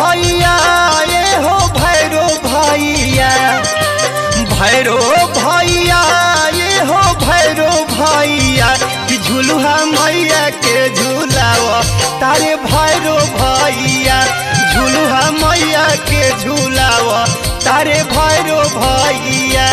भैया ये हो भैरो भैया भैरो भैया ये हो भैरो भैया कि झुलुहा मैया के झुलाव तारे भैरो भैया झुलुहा मैया के झुलाव तारे भैरो भैया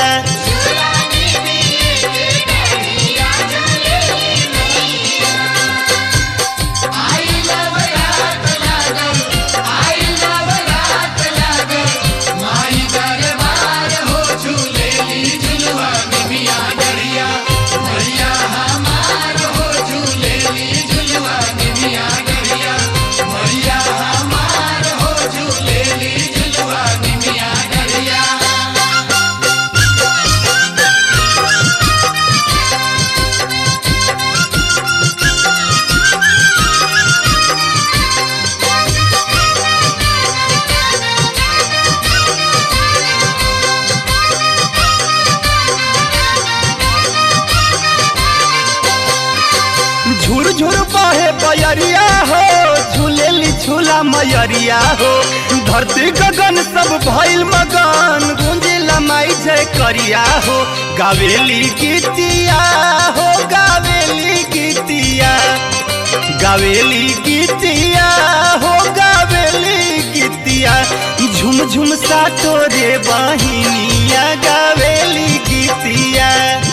झुर झुर बहे बयरिया हो झूलेली झूला मयरिया हो धरती गगन सब भइल मगन गुंजिला माई जय करिया हो गावेली गीतिया हो गावेली गीतिया गावेली गीतिया हो गावेली गीतिया झुम झुम सा तोरे बहिनिया गावेली गीतिया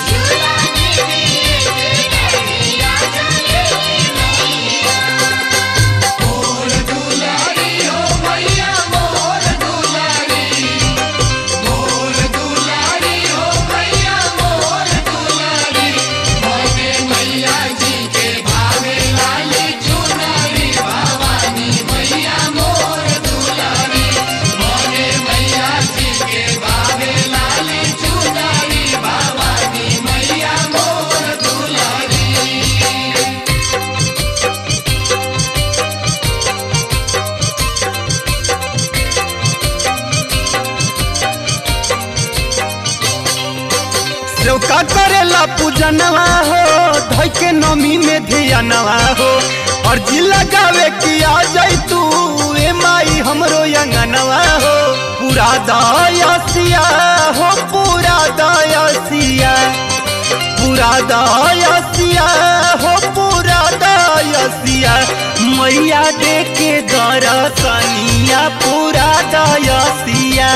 सेवका करेला पूजनवा हो धोई के नमी में धियानवा हो अर्जी लगावे कि आ जाई तू ए माई हमरो अंगनवा हो पूरा दयासिया हो पूरा दयासिया पूरा दयासिया हो पूरा दयासिया मैया दे के दरसनिया पूरा दयासिया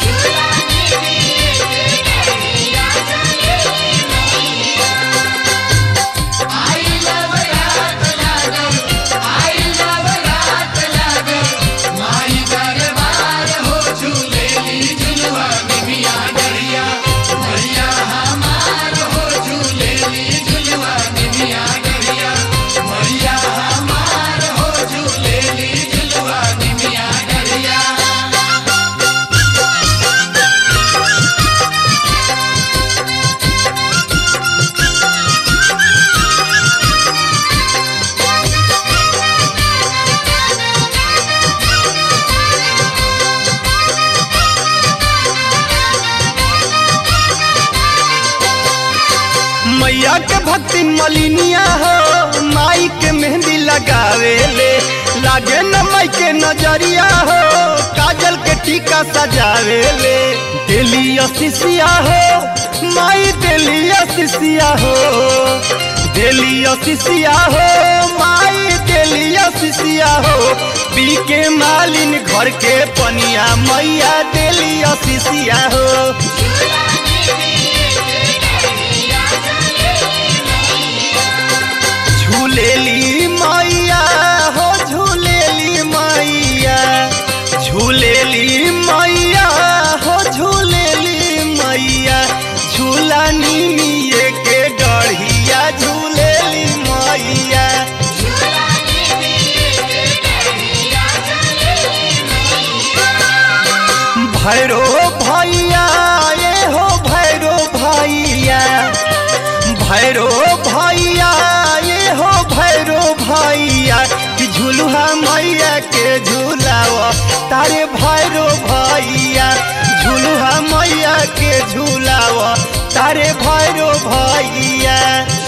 मैया के भक्ति मलिनिया हो माई के मेहंदी लगावे ले लागे न माई के नजरिया हो काजल के टीका सजावे ले दिली असिसिया हो माई दिली असिसिया हो दिली असिसिया हो माई दिली असिसिया हो पी के मालिन घर के पनिया मैया दिली असिसिया हो झूलेली मैया हो झूलेली मैया झूलेली मैया हो झूलेली मैया झूला निमिये के डढ़िया झूलेली मैया भैरो भैया ये हो भैरो भैया भैरो भैया ये हो भैरो भैया कि झुलुहा मैया के झूलाव तारे भैरो भैया झुलुहा मैया के झूलाव तारे भैरो भैया